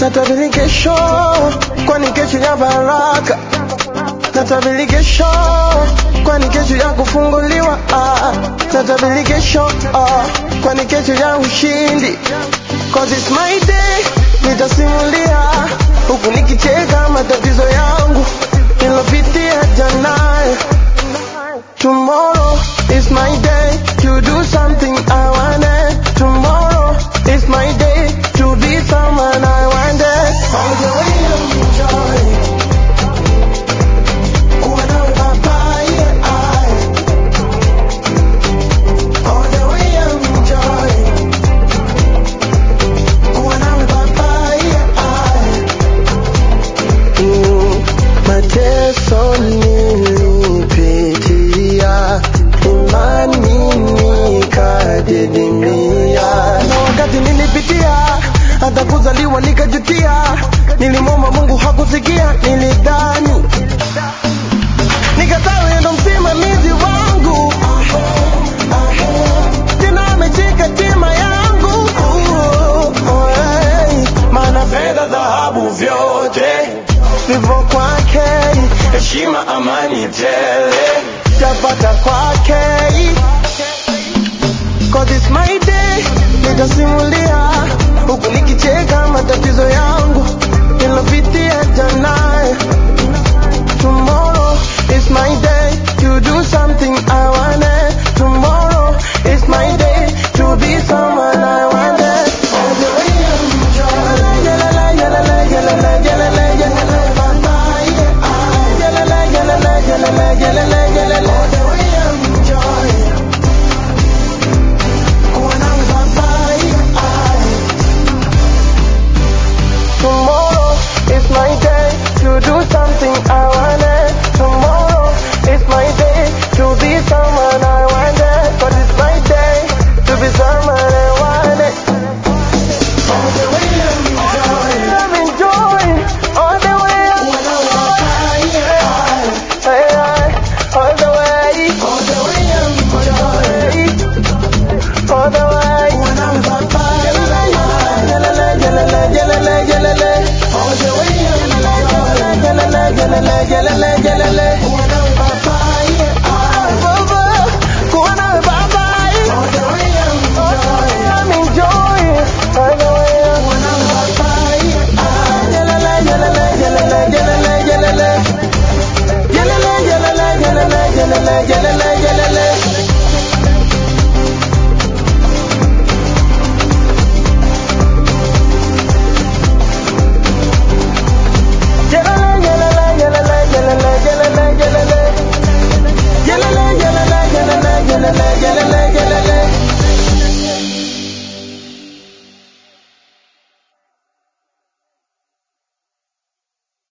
natabiri kesho, kwani kesho ya baraka. Natabiri kesho, kwani kesho ya kufunguliwa. Ah, natabiri kesho, ah, kwani kesho ya ushindi. Cause it's my day, nitasimulia huku nikicheka matatizo yangu nilopitia jana. Tomorrow is my day to do something I wanted. Tomorrow is my day to be someone I wanted. All the way enjoy. Kuwa nawe baba, yeah, I. All the way enjoy. Kuwa nawe baba, yeah, I. Mm, mateso nilipitia, imani nikadidimia. Na wakati nilipitia, hata kuzaliwa nikajutia, nilimwomba Mungu hakusikia, nilidai